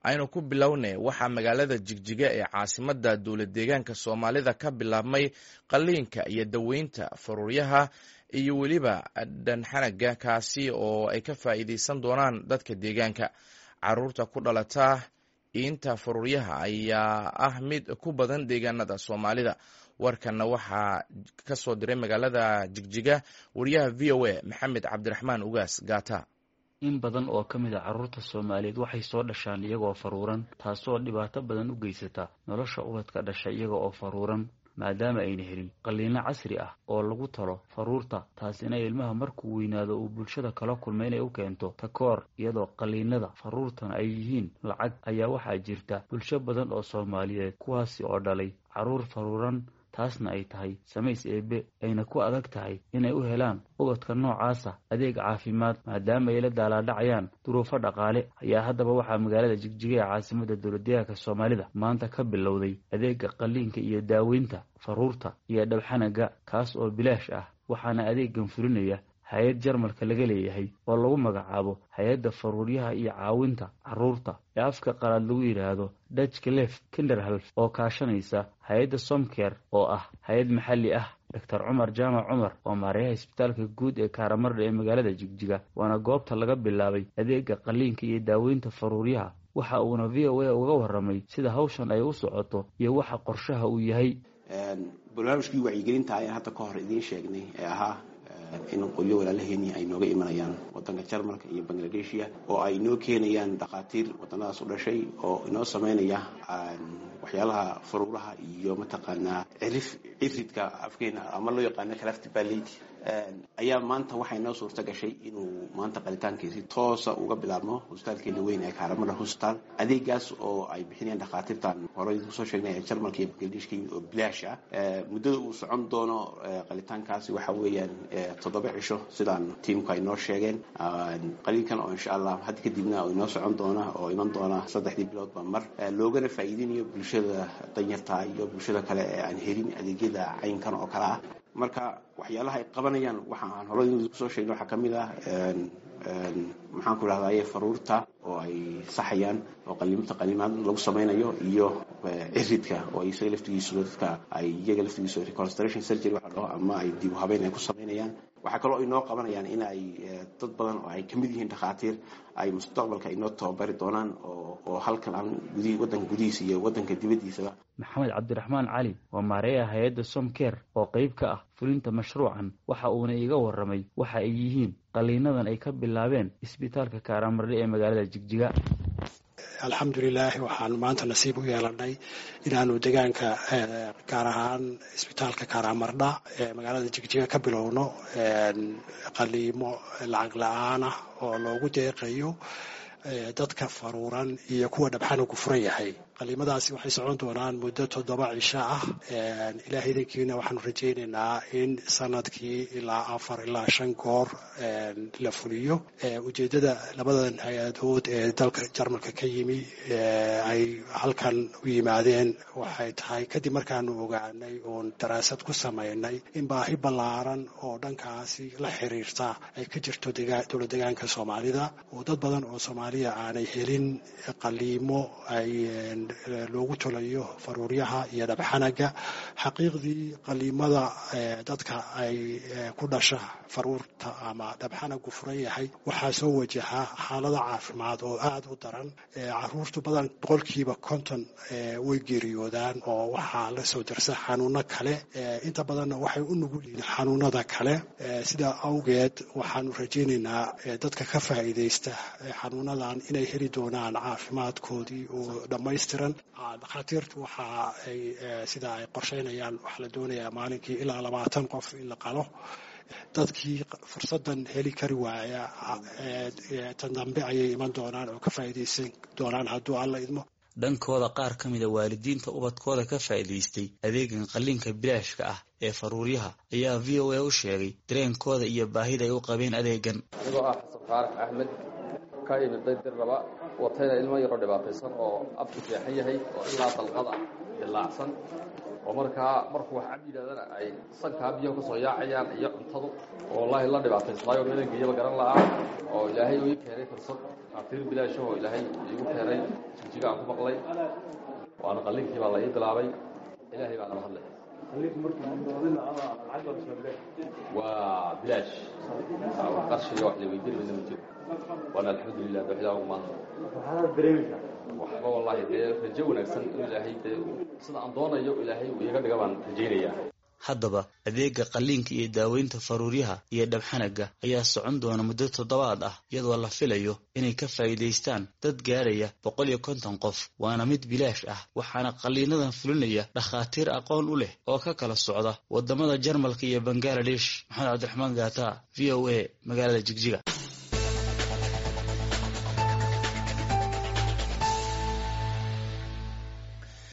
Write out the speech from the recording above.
aynu ku bilownay waxaa magaalada jigjiga ee caasimadda dowlad deegaanka soomaalida ka bilaabmay qalliinka iyo daweynta faruuryaha iyo weliba dhanxanaga kaasi oo ay ka faa'iideysan doonaan dadka deegaanka caruurta ku dhalata iinta faruuryaha ayaa ah mid ku badan deegaanada soomaalida warkanna waxaa ka soo diray magaalada jigjiga wariyaha v o a maxamed cabdiraxmaan ugaas gaata in badan oo ka mid a carruurta soomaaliyeed waxay soo dhashaan iyagoo faruuran taasoo dhibaato badan u geysata nolosha ubadka dhasha iyaga oo faruuran maadaama ayna helin qalliino casri ah oo lagu talo faruurta taasina ilmaha markuu weynaado uu bulshada kala kulma inay u keento takoor iyadoo qalliinada faruurtana ay yihiin lacag ayaa waxaa jirta bulsho badan oo soomaaliyeed kuwaasi oo dhalay carruur faruuran taasna ay tahay samays eebe ayna ku adag tahay inay u helaan ubadka noocaasa adeeg caafimaad maadaama ay la daalaadhacayaan duruufo dhaqaale ayaa haddaba waxaa magaalada jigjiga ee caasimadda dowladdeegaanka soomaalida maanta ka bilowday adeega qalliinka iyo daaweynta faruurta iyo dhabxanaga kaas oo bilaash ah waxaana adeegan fulinaya hay-ad jarmalka laga leeyahay oo lagu magacaabo hay-adda faruuryaha iyo caawinta carruurta ee afka qalaad lagu yidhaahdo dutch lef kinderhalf oo kaashanaysa hay-adda somker oo ah hay-ad maxalli ah doctor cumar jaamac cumar oo maareeyaha isbitaalka guud ee kaaramardha ee magaalada jigjiga waana goobta laga bilaabay adeega qalliinka iyo daaweynta faruuryaha waxa uuna v o a uga warramay sida hawshan ay u socoto iyo waxa qorshaha uu yahay barnaamijkii wacyigelinta ayaan hadda ka hor idiin sheegnay ee ahaa in qolyo walaalaheeni ay nooga imanayaan wadanka jarmalka iyo bangladeshia oo ay noo keenayaan dhakhaatiir wadanadaas u dhashay oo inoo sameynaya waxyaalaha faruuraha iyo mataqaanaa cirif ciridka afkeena ama loo yaqaano calafti ballet ayaa maanta waxay noo suurta gashay inuu maanta qalitaankiisi toosa uga bilaabmo hosbitaalkeena weyn ee kaaramada hosbitaal adeegaas oo ay bixinayaan dhakhaatiirtan horey kusoo sheegnay ee jarmalka iyo bangladeshka oo bilaash ah muddada uu socon doono qalitaankaasi waxa weeyaan toddoba cisho sidaan tiimku ay noo sheegeen qaliinkan oo insha allah hadda kadibna inoo socon doona oo iman doona saddexdii biloodba mar loogana faa'iidinayo bulshada danyarta iyo bulshada kale ee aan helin adeegyada caynkan oo kale ah marka waxyaalaha ay qabanayaan waxa aan horey kusoo sheegnay waxaa ka mid ah maxaan ku idhahdaye faruurta oo ay saxayaan oo qaliimta qaliimaad lagu samaynayo iyo ciridka oo isaga laftigiisu dadka ay iyaga laftigiisu reconstration surgery waxa dhaho ama ay dib u habeyn ay ku samaynayaan waxaa kaloo ay noo qabanayaan in ay dad badan oo ay kamid yihiin dhakhaatiir ay mustaqbalka inoo tababari doonaan oo halkan aan gudi waddanka gudihiisa iyo waddanka dibaddiisaba maxamed cabdiraxmaan cali waa maareeyaha hay-adda somker oo qayb ka ah fulinta mashruucan waxa uuna iiga warramay waxa ay yihiin qalliinadan ay ka bilaabeen isbitaalka kaaraamardhe ee magaalada jigjiga alxamdulilaahi waxaan maanta nasiib u yeelanay inaanu deegaanka gaar ahaan isbitaalka kaaraamardha ee magaalada jigjiga ka bilowno qaliimo lacag la-aan ah oo loogu deeqayo dadka faruuran iyo kuwa dhabxanagu furan yahay qaliimadaasi waxay socon doonaan muddo toddoba cisho ah ilaah idankiina waxaanu rajaynaynaa in sanadkii ilaa afar ilaa shan goor la fuliyo ujeeddada labadan hay-adood ee dalka jarmalka ka yimi ay halkan u yimaadeen waxay tahay kadib markaanu ogaanay oon daraasad ku samaynay in baahi ballaaran oo dhankaasi la xiriirta ay ka jirto dowlad deegaanka soomaalida oo dad badan oo soomaaliya aanay helin qaliimo ay loogu tolayo faruuryaha iyo dhabxanaga xaqiiqdii qaliimada dadka ay ku dhasha faruurta ama dhabxanagu furan yahay waxaa soo wajaha xaalada caafimaad oo aada u daran caruurtu badan boqolkiiba konton way geeriyoodaan oo waxaa la soo darsa xanuuno kale inta badanna waxay u nugul yihiin xanuunada kale sidaa awgeed waxaanu rajaynaynaa dadka ka faa'iidaysta xanuunadan inay heli doonaan caafimaadkoodii oo dhammaystiran dhakhaatiirtu waxa ay sida ay qorsheynayaan waxaa la doonayaa maalinkii ilaa labaatan qof in la qalo dadkii fursadan heli kari waaya tan dambe ayay iman doonaan oo ka faa'iidaysan doonaan hadduu alla idmo dhankooda qaar ka mida waalidiinta ubadkooda ka faa'iidaystay adeegan qalliinka bilaashka ah ee faruuryaha ayaa v o a u sheegay dareenkooda iyo baahida ay u qabeen adeegan anigoo ah xasan faarax axmed ka imiday dir raba watayna ilmo yaroo dhibaataysan oo afku jeexan yahay oo ilaa dalqada dilaacsan oo markaa markuu wax cab yidhahdana ay sankaa biyaha kasoo yaacayaan iyo cuntadu oo wallaahi la dhibaataysnaayo meelageeyaba garan la'aa oo ilaahay uu ii keenay fursad atiir bilaashahoo ilaahay iigu keenay jigjiga aan ku maqlay waana qalliinkii baa la ii bilaabay ilaahay baa nala hadlay waa bilaash wax qarshiga wax la weydiin midna ma jiro waana alxamdulilah dooxdaa ugu maanta waxba wallahi dee rajo wanaagsan inuu ilaahay dee sida aan doonayo ilaahay uu iga dhiga baan rajaynayaa haddaba adeega qalliinka iyo daaweynta faruuryaha iyo dhabxanaga ayaa socon doona muddo toddobaad ah iyadoo la filayo inay ka faa'iidaystaan dad gaaraya boqol iyo konton qof waana mid bilaash ah waxaana qalliinadan fulinaya dhakhaatiir aqoon u leh oo ka kala socda waddamada jarmalka iyo bangaladesh maxamed cabdiraxmaan gaata v o a magaalada jigjiga